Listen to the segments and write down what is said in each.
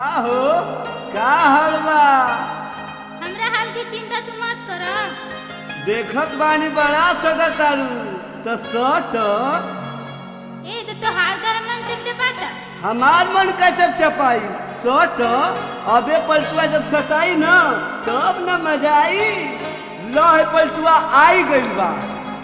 का हो का हाल बा हमरा हाल की चिंता तू मत कर देखत बानी बड़ा सदा तारू त सट ए तो तो हाल कर मन चपचपाता हमार मन का चपचपाई सट अबे पलटुआ जब सटाई न तब न मजा आई लह पलटुआ आई गइल बा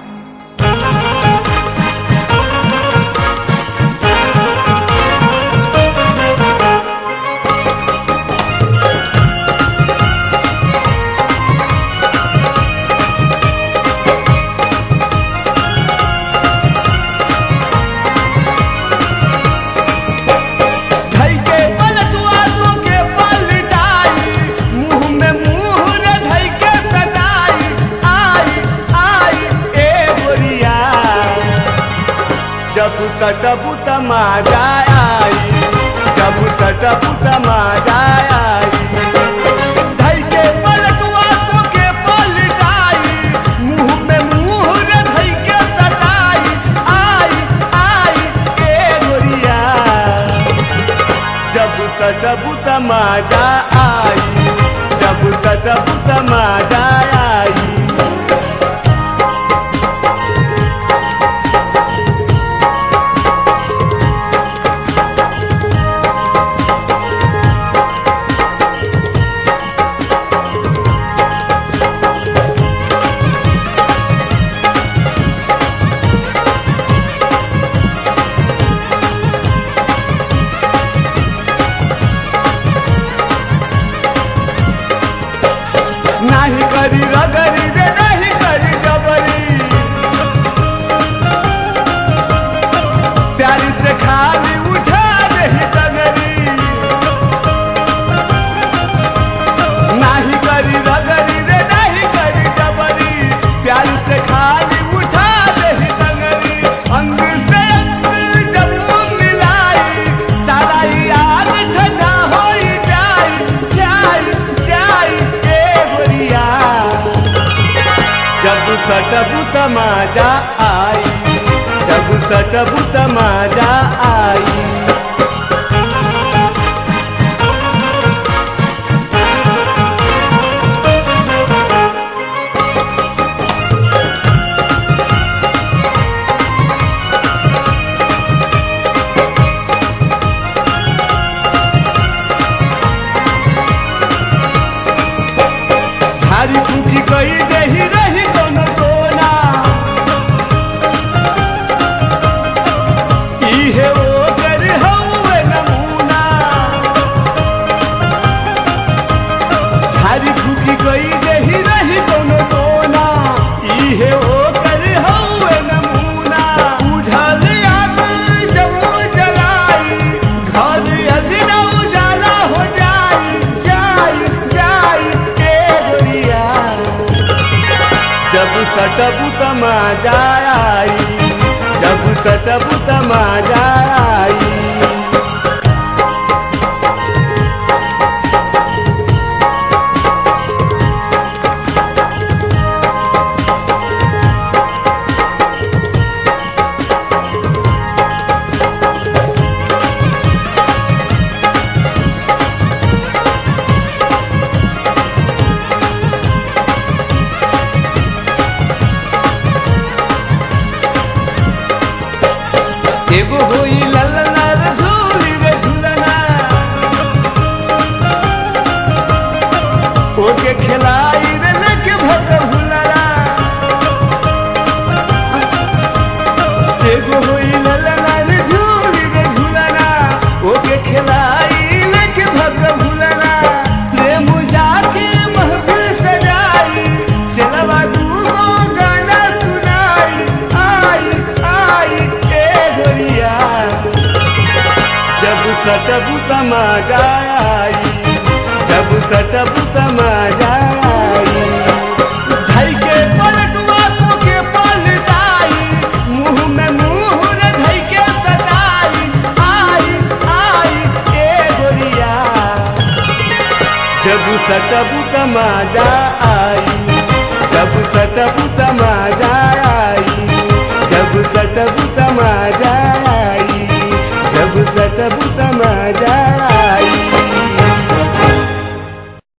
धई के पलटुआ तो के पलटाई मुंह में मुंह रे धई के सटाई आई आई ए गोरिया जब सटबू त मजा आई जब सटबू त मजा आई धई के पलटुआ तो के पलटाई मुंह में मुंह रे धई के सटाई आई आई ए गोरिया जब सटबू त मजा आई जब सटबू त मजा आई नाही करी रगरी रे नाही करी जबरी प्यारी से खाली उठा रही तगरी नाही करी रगरी रे नाही करी जबरी प्यारी से खाली उठा रही तगरी अंग से अंग जब मिलाई सारा याद ठंडा हो जाई जाई जाई ए गोरिया जब सटबू तमाजा आई जब सटबू तमाजा आई झाड़ी फूकी गई रही रही कोनो कोना इहे ओकर हउए नमूना झाड़ी फूकी गई रही रही कोनो कोना इहे ओकर हउए नमूना बुझल आग जब जलाई घर अदिना उजाला हो जाई जाई जाई ए गोरिया जब सटबू तमाजा आई जब सटबू तमाजा आई एगो होई ललना रे झूली रे झूलना ओके खिलाई रे लेके भक भुलना एगो होई ललना रे झूली रे झूलना ओके खिलाई लेके भक भुलना प्रेम जाके महफिल सजाई चलवा दूगो गाना सुनाई आई आई ए गोरिया जब सटबू तमाजा आई जब सटबू तमाजा आई धई के पलटुआ तो के पलटाई मुंह में मुंह रे धई के सटाई आई आई ए गोरिया जब सटबू तमाजा आई जब सटबू तमाजा आई जब सटबू तमाजा आई जब सटबू तमाजा